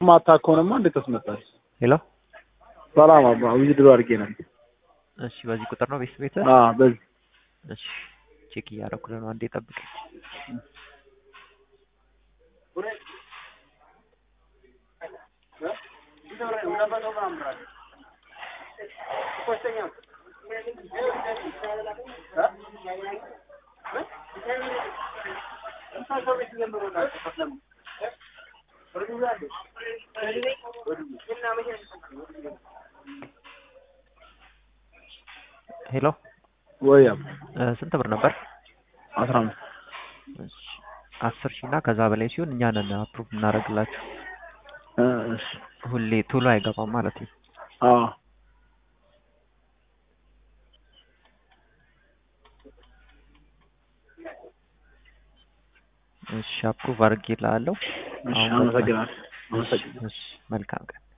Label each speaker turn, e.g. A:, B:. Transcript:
A: ማታ ከሆነማ እንዴት ተስመጣል?
B: ሄሎ
A: ሰላም አባ ዊዝድሮ አድርጌ ነበር።
B: እሺ፣ በዚህ ቁጥር ነው ቤት ቤት?
A: አዎ በዚህ
B: እሺ፣ ቼክ እያደረኩልህ ነው። አንዴ ጠብቀኝ። ሄሎ
A: ወይ አባ
B: እ ስንት ብር ነበር?
A: አስራ አምስት
B: እሺ፣ አስር ሺህ እና ከዛ በላይ ሲሆን እኛ ነን አፕሩቭ እናደርግላችሁ።
A: እ እሺ
B: ሁሌ ቶሎ አይገባም ማለት ነው።
A: አዎ
B: እሺ፣ አፕሩቭ አድርጌልሃለሁ።
A: እሺ
B: አሁን
A: አመሰግናለሁ። አመሰግናለሁ።
B: እሺ፣ መልካም ቀን